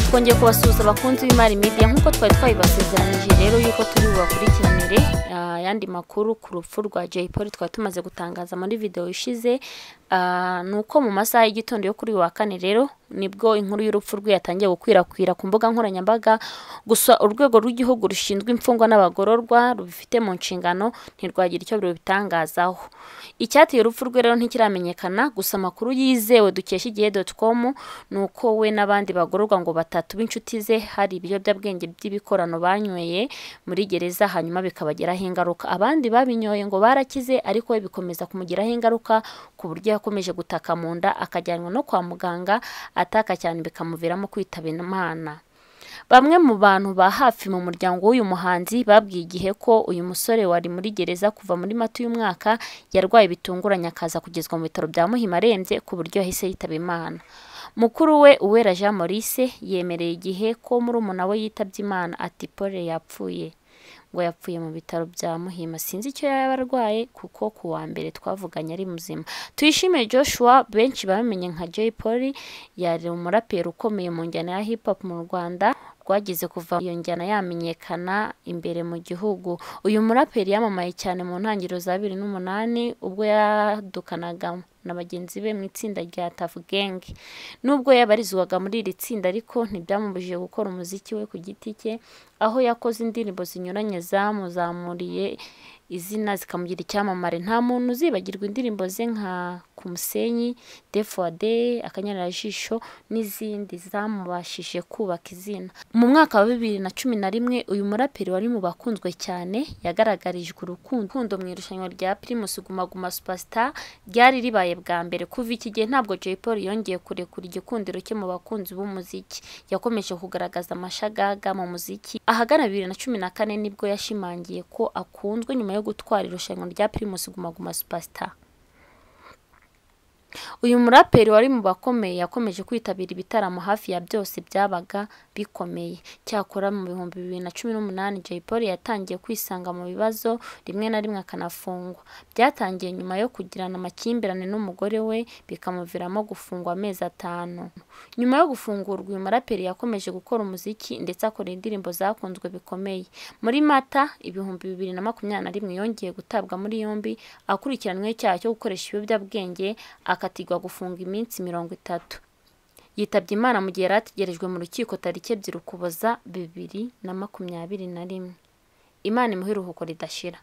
twongeye kubasuhuza abakunzi b'imari media nk'uko twari twabibasezeranyije rero yuko turi bubakurikiranire ah, ayandi makuru ku rupfu rwa Jay Polly twari tumaze gutangaza muri video ishize ah, ni uko mu masaha y'igitondo yo kuri uyu wa kane rero nibwo inkuru y'urupfu rwe yatangiye gukwirakwira ku mbuga nkoranyambaga gusa urwego rw'igihugu rushinzwe imfungwa n'abagororwa rubifite mu nshingano ntirwagira icyo rubitangazaho icyateye urupfu rwe rero ntikiramenyekana gusa amakuru yizewe dukesha igihe doti komu ni uko we n'abandi bagororwa ngo batatu b'inshuti ze hari ibiyobyabwenge by'ibikorano banyweye muri gereza hanyuma bikabagiraho ingaruka abandi babinyoye ngo barakize ariko we bikomeza kumugiraho ingaruka ku buryo yakomeje gutaka mu nda akajyanwa no kwa muganga ataka cyane bikamuviramo kwitaba imana bamwe mu bantu ba hafi mu muryango w'uyu muhanzi babwiye igihe ko uyu musore wari muri gereza kuva muri mata uyu mwaka yarwaye bitunguranye akaza kugezwa mu bitaro bya muhima arembye ku buryo yahise yitaba imana mukuru we uwera jean maurice yemereye igihe ko muri umuntu we yitabye imana ati pole yapfuye ngo yapfuye mu bitaro bya muhima sinzi icyo yaba arwaye kuko ku wa mbere twavuganye ari muzima tuyishimiye joshua benshi bamenye nka jay polly yari umuraperi ukomeye mu njyana ya hip hop mu rwanda rwagize kuva iyo njyana yamenyekana imbere mu gihugu uyu muraperi yamamaye cyane mu ntangiriro za bibiri n'umunani ubwo yadukanaga na bagenzi be mu itsinda rya Tuff Gang nubwo yabarizwaga muri iri tsinda ariko ntibyamubujije gukora umuziki we ku giti cye aho yakoze indirimbo zinyuranye zamuzamuriye izina zikamugira icyamamare nta muntu uzibagirwa indirimbo ze nka ku musenyi de for day akanyarajisho n'izindi zamubashije kubaka izina mu mwaka wa bibiri na cumi na rimwe uyu muraperi wari mu bakunzwe cyane yagaragarijwe urukundo urukundo mu irushanwa rya primus guma guma superstar ryari ribaye bwa mbere kuva iki gihe ntabwo Jay Polly yongeye kurekura igikundiro cye mu bakunzi b'umuziki yakomeje kugaragaza amashagaga mu muziki ahagana bibiri na cumi na kane nibwo yashimangiye ko akunzwe nyuma yo gutwara irushanwa rya primus guma guma superstar uyu muraperi wari mu bakomeye yakomeje kwitabira ibitaramo hafi ya byose byabaga bikomeye cyakora mu bihumbi bibiri na cumi n'umunani Jay Polly yatangiye kwisanga mu bibazo rimwe na rimwe akanafungwa byatangiye nyuma yo kugirana amakimbirane n'umugore we bikamuviramo gufungwa amezi atanu nyuma yo gufungurwa uyu muraperi yakomeje gukora umuziki ndetse akora indirimbo zakunzwe bikomeye muri mata ibihumbi bibiri na makumyabiri na rimwe yongeye gutabwa muri yombi akurikiranweho icyaha cyo gukoresha ibiyobyabwenge akatigwa gufunga iminsi mirongo itatu yitabye imana mu gihe yari ategerejwe mu rukiko tariki ebyiri ukuboza bibiri na makumyabiri na rimwe imana imuha iruhuko ridashira